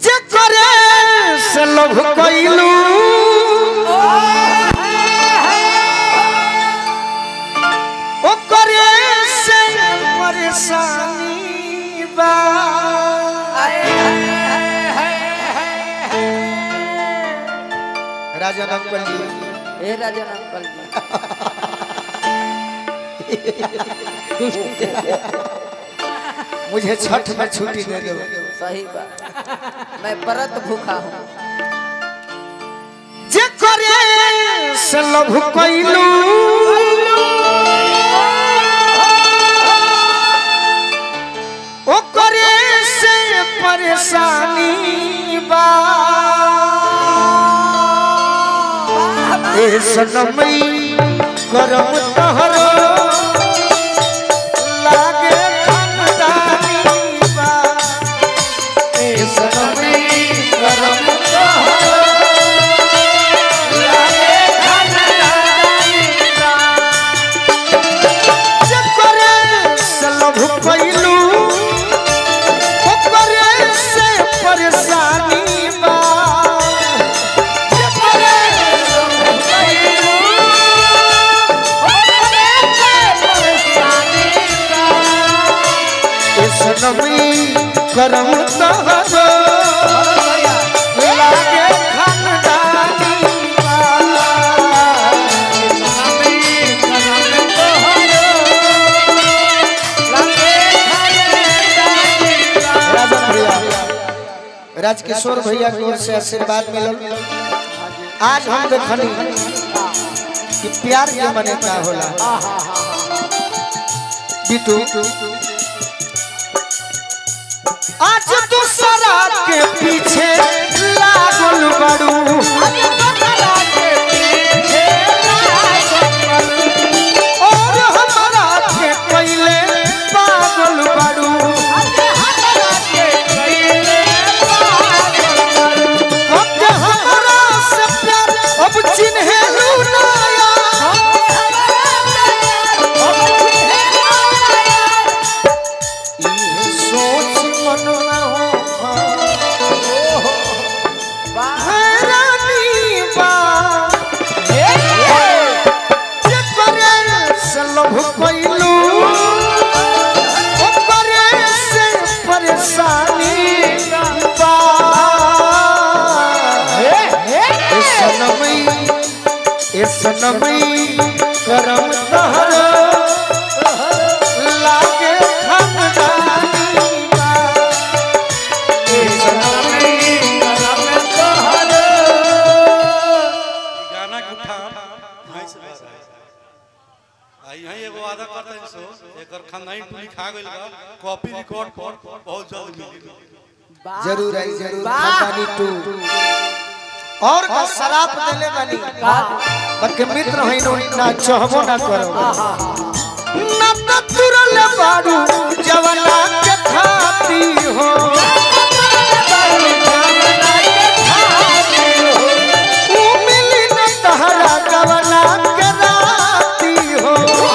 जे करे से लोभ कइलू ओ करे से परेशानी बा राजन अंकल जी ए राजन अंकल जी मुझे छठ में छुट्टी दे दो सही बात मैं परत भूखा हूँ जे करे से लोभ कइलू ओ करे से परेशानी बा ए सनमई करम तहरो लागे खनदानी बा ए सनमई करम तहरो लागे खनदानी बा जे करे से लोभ कइलू ओ करे से परेशानी बा जे करे से लोभ कइलू सनमी करम तहरो लागे खानदानी राजन भैया राजकिशोर भैया की ओर से आशीर्वाद मिलल आज हम देखनी कि प्यार के मने का होला बिटू आज तू सरा के पीछे लागल बड़ू और हमारा के पहले पागल बड़ू अब के हमारा से प्यार अब चिन्हे लूनाया ये सोच मन में हो हैरानी बा जे करे से लोभ कइलू ओ करे से परेशानी बा ए सनमई ए सनमई करम तहर लागे खमदानी बा ए सनमई करम तहर गाना के उठान यहीं से बात है। आ यहीं एगो वादा करता है सो एकर खानदानी टूली खा गइल बा कॉपी रिकॉर्ड पर बहुत जल्द मिली जरूर आई जरूर खानदानी टू और का शराब देले बानी बाकी मित्र है नो ना चाहबो ना करो ना तो तुरल बाड़ू जवाना के थाती हो ऊ मिली न तहरा जवाना के राती हो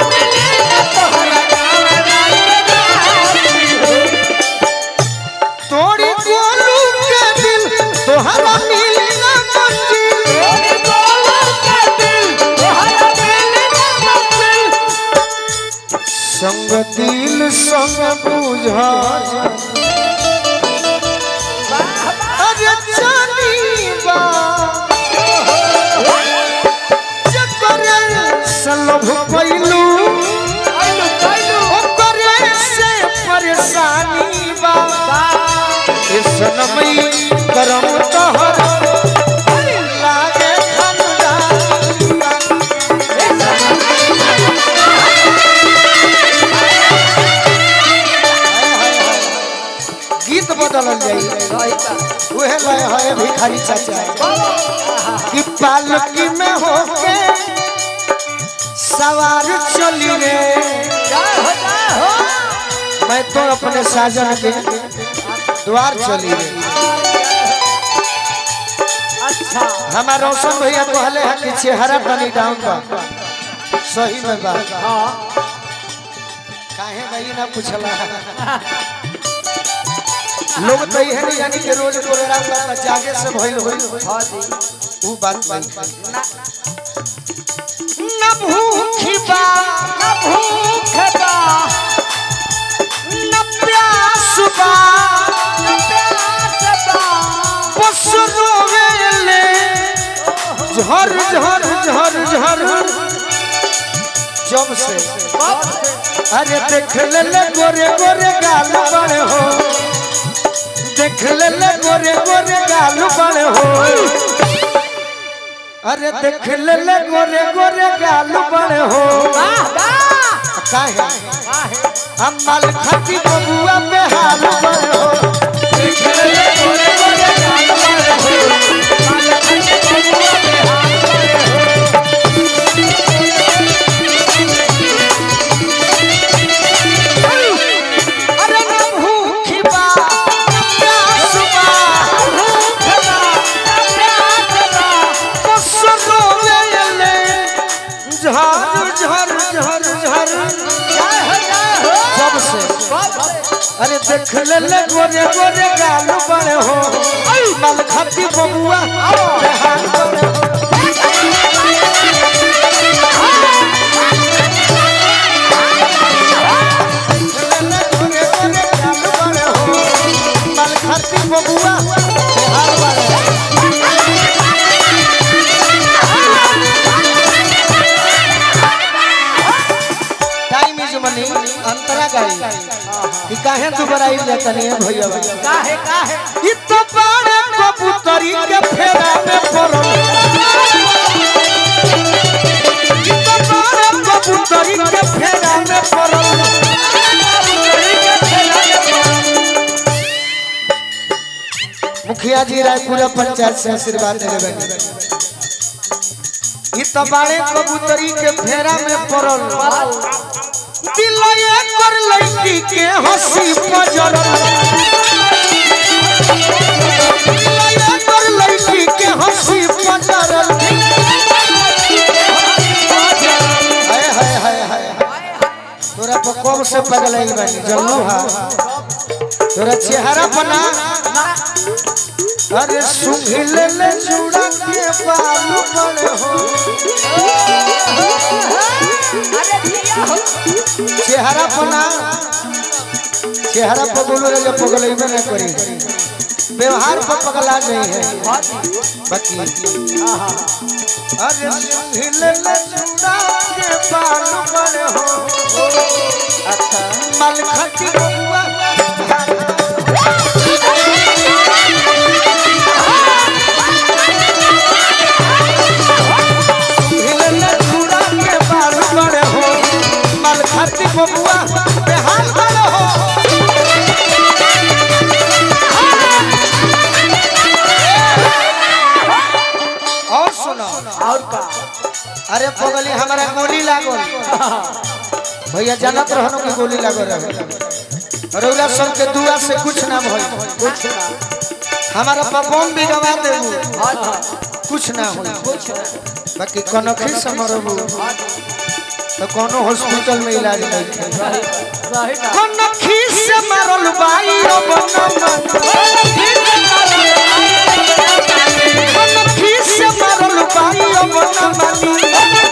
तोड़ी गोलू के दिल तोहरा मिली न मंजिल संग दिल संग बुझा अरे जानी बा जकरे सलभ पैलू ओकरे से परेशानी बा ए सनमई करम तहर लागे खनदानी बा गीत बदलल जाई उहे लय है भिखारी चाचा कि पालकी में होके सवार चली रे मैं तो अपने साजन के द्वार चली रे अच्छा हमारा रोशन भैया कहले है कि चेहरा तनी डाउन बा सही में बा हाँ काहे भाई ना पूछला लोग तो यह नहीं जानी कि रोज प्रोग्राम करता जागे से भइल होई हाँ जी वो बात बात ना न भूखी बा ना भूख बा न प्यास बा ना प्यास बा बस रोवेले झर झर झर झर जब से कब से अरे देख ले ले गोरे गोरे गाल बड़े हो देख ले ले गोरे गोरे गाल बड़े हो अरे देख ले ले गोरे गोरे गाल बड़े हो वाह वाह काहे वाह है हम माल खाती बबुआ पे हाल बड़े हो देख ले ले गोरे गोरे गाल बड़े हो माल खाती बबुआ पे हाल बड़े हो अरे न भूखी बा न प्यास बा भूख बा ना प्यास बा बस रोवेले झर झर झर झर जय हो जय हो जब से कब से अरे देख ले ले गोरे गोरे गाल बड़े हो मल खाती बबुआ बेहाल बड़े हो देख ले ले गोरे गोरे गाल बड़े हो मल खाती बबुआ बेहाल बड़े हो टाइम इज मनी अंतरा गाड़ी कि काहे तू बराई लेतनी है भैया काहे काहे इ तो बाड़े कबूतरी के फेरा में पड़ल इ तो बाड़े कबूतरी के फेरा में पड़ल मुखिया जी रायपुरा पंचायत से आशीर्वाद दे रहे इ तो बाड़े कबूतरी के फेरा में पड़ल दिलये कर लड़की के हंसी पजरल दिलये कर लड़की के हंसी पजरल हाय हाय हाय हाय तोरा पर कब से पगल आई बानी जल्लू हा तोरा चेहरा बना अरे सुंघी ले ले चूड़ा के बालू बड़े हो अरे दिया हो चेहरा पना चेहरा पर बोलो रे जब पगलैबे ना करी व्यवहार पर पगला नहीं है बाकी अरे हिले ले चूड़ा के बाल बड़े हो अच्छा मल खटी बबुआ हिले ले चूड़ा के बाल बड़े हो मल खटी बबुआ बेहाल बड़े हो और सुनो और का अरे पगली हमारा गोली लागल भैया जानत रहनो कि गोली लागल रहे रौरा सब के दुआ से कुछ ना भइल कुछ ना हमारा पपम भी गवा देबू हाँ हाँ कुछ ना होई कुछ ना बाकी कनखी से मरबू हाँ तो कोनो हॉस्पिटल में इलाज नहीं है सही सही ना कनखी से मरल बाई अब न कनखी से मरल बाई अब न मानी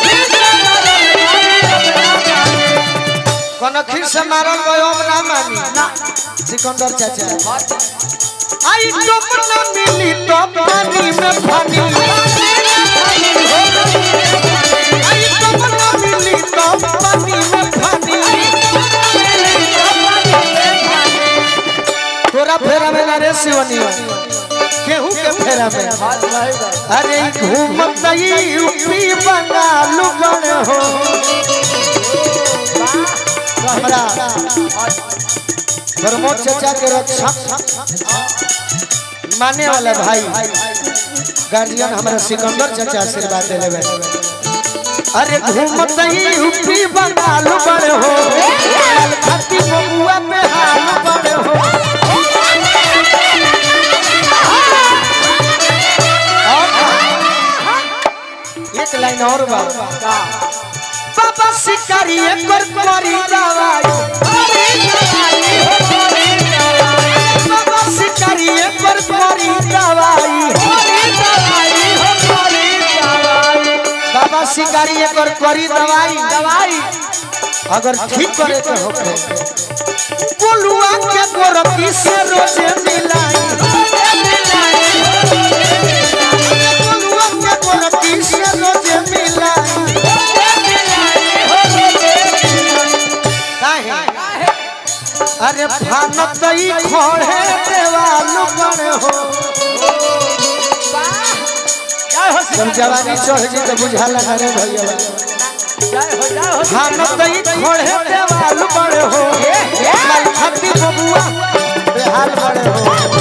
कनखी से मारल गयो अब ना मानी सिकंदर चाचा आई टप न मिली तो पानी में पानी आई टप न मिली तो पानी में पानी तोरा फेरा में ना रे शिवनी केहू के फेरा में अरे ई घूमत यूपी बंगाल बन हो हमरा प्रमोद चाचा के रक्षा माने वाला भाई गार्जियन हमारा सिकंदर चाचा आशीर्वाद दे लेवे अरे घूमत यूपी बंगाल बन हो लाल खाती बबुआ पे हाल बन हो और एक लाइन और बा बाबा शिकारी कर मरी दवाई बाबा बाबा शिकारी एकर करी दवाई दवाई अगर ठीक करे के होखे पुलुआ के गोरती से रोजे मिलाई पुलुआ के गोरती से रोजे मिलाई काहे अरे फानत ई खोड़े देवाल पर हो जय हो जब जवानी चढ़ जी तो बुझा लगा रे भैया जय हो जय हो फानत ई खोड़े देवाल पर हो लाई खती बबुआ बेहाल बड़े हो